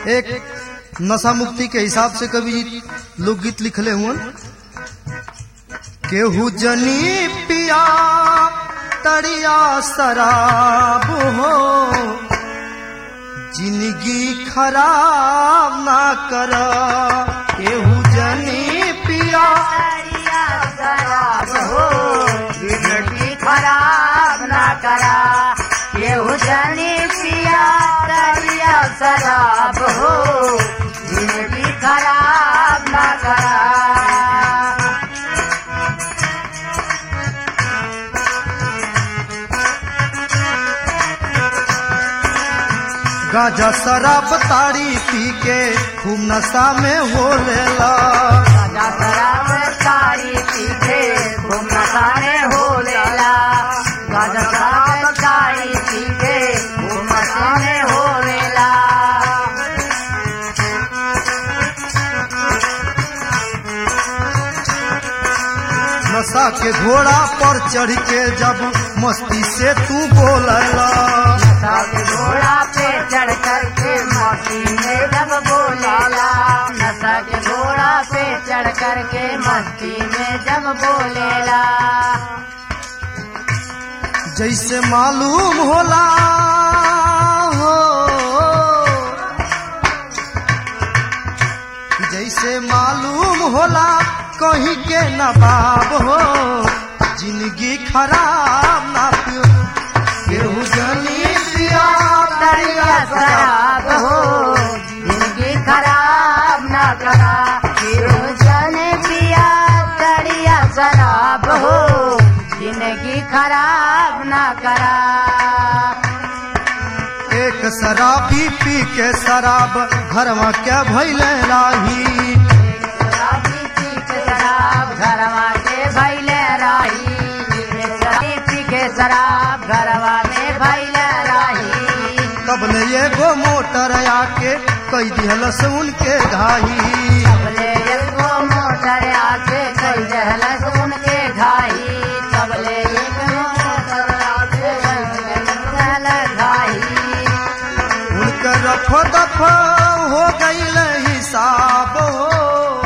एक नशा मुक्ति के हिसाब से कवि जी लोकगीत लिखले हुए केहू जनी पिया तड़िया शराब हो जिंदगी खराब ना कर केहू जनी पिया दरिया शराब हो जिंदगी खराब ना करा केहू जनी पिया दरिया शराब हो जिंदगी खराब ना करा गांजा शराब ताड़ी पी के खूब नशा में हो लेला राजा शराब तारी पीछे घूम नसाने हो लेला राजा शराब तारी पीछे घूम नसाने हो लेला नशा के घोड़ा पर चढ़ के जब मस्ती से तू बोलला नशा के घोड़ा पे चढ़ कर के मस्ती में जब बोलेला नशा के घोड़ा पे चढ़ कर के मस्ती में जब बोलेला जैसे मालूम होला हो जैसे मालूम होला कहीं के नवाब हो जिंदगी खराब ना पियो केहू जनी पिया दरिया शराब हो जिंदगी खराब ना करा जाने पिया दरिया शराब हो जिंदगी खराब ना करा एक शराबी पी के शराब घरवा क्या भैले राही शराबी पी के शराब घरवा के भैले राही शराबी पी के शराब घरवा में भैले राही तब ने एगो मोटर आके कई दिहलस उनके घाही सबले एगो मोटर आके कई दहलस उनके घाई सबले एगो मोटर आके कई दहलस घाई उनकर रफ दफ हो गईल हिसाब हो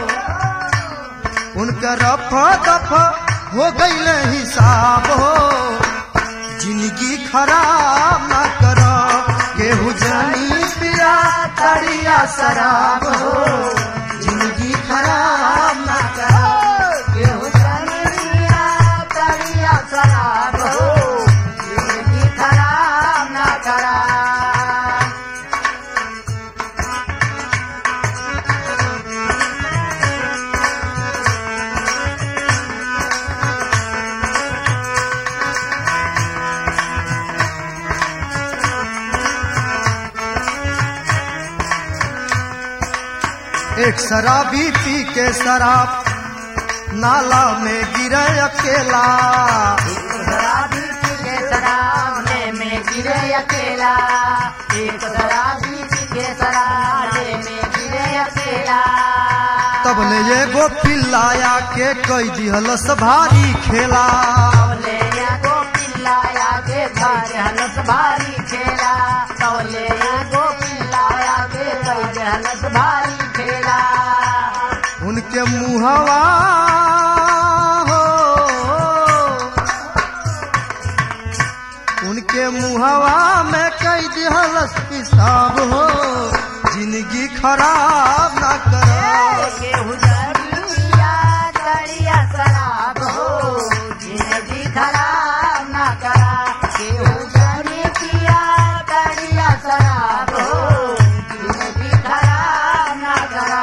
उनकर रफ दफ हो गईल हिसाब हो जिंदगी खराब ना कर केहू जानी पिया तड़िया शराब हो जिंदगी खराब ना कर केहू जाने पिया तरिया शराब हो जिंदगी खराब ना करा एक शराबी पी के शराब नाला में गिरे अकेला शराबी पी के शराब में में गिरे अकेला एक शराबी पी के शराब में गिरे अकेला तब ने एगो पिल्लाया के कई दिहलस भारी खेला तौले एगो पिल्लाया के घर हलस भारी खेला तौले एगो पिल्लाया के घर हलस भारी खेला उनके मुहवा हो उनके मुहवा में कई दिहलस पिसाब हो जिंदगी खराब ना कर केहू दरिया दरिया शराब हो जिंदगी खराब ना करा केहू जाने पिया दरिया शराब हो जिंदगी खराब ना करा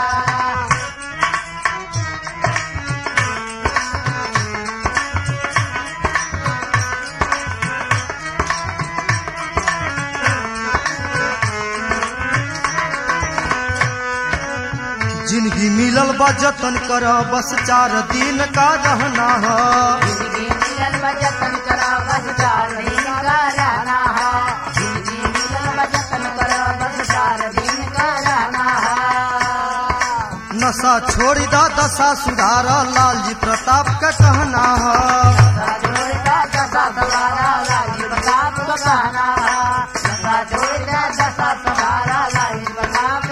जिंदगी मिलल बा जतन कर बस चार दिन का रहना है जिंदगी मिलन बजतन करा बस चार दिन का रहना है जिंदगी मिलन बजतन करा बस चार दिन का रहना है नशा छोड़ दा दशा सुधार लाल जी प्रताप का कहना है जोड़ता दशा सवारा लाली प्रताप का कहना है दशा जोड़ता दशा सवारा लाली प्रताप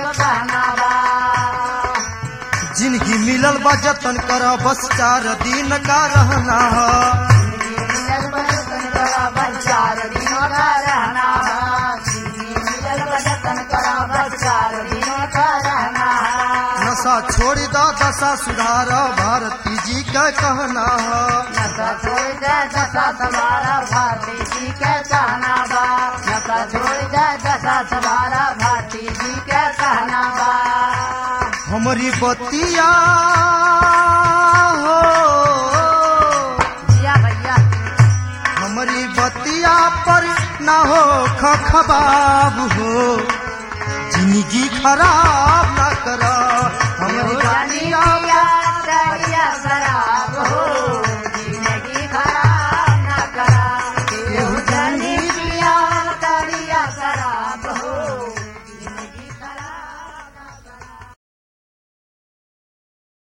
बजतन कर बस चार दिन का रहना है मिलल बजतन करा बस चार दिनों का रहना है मिलल बजतन करा बस चार दिनों का रहना है नशा छोड़ दा दशा सुधार भारती जी का कहना है नशा छोड़ दे दशा सवारा भारती जी के कहना बा नशा छोड़ दे दशा सवारा भारती जी के कहना बा हमारी बतिया हो जिया भैया हमारी बतिया पर ना हो खखबाब हो जिंदगी खराब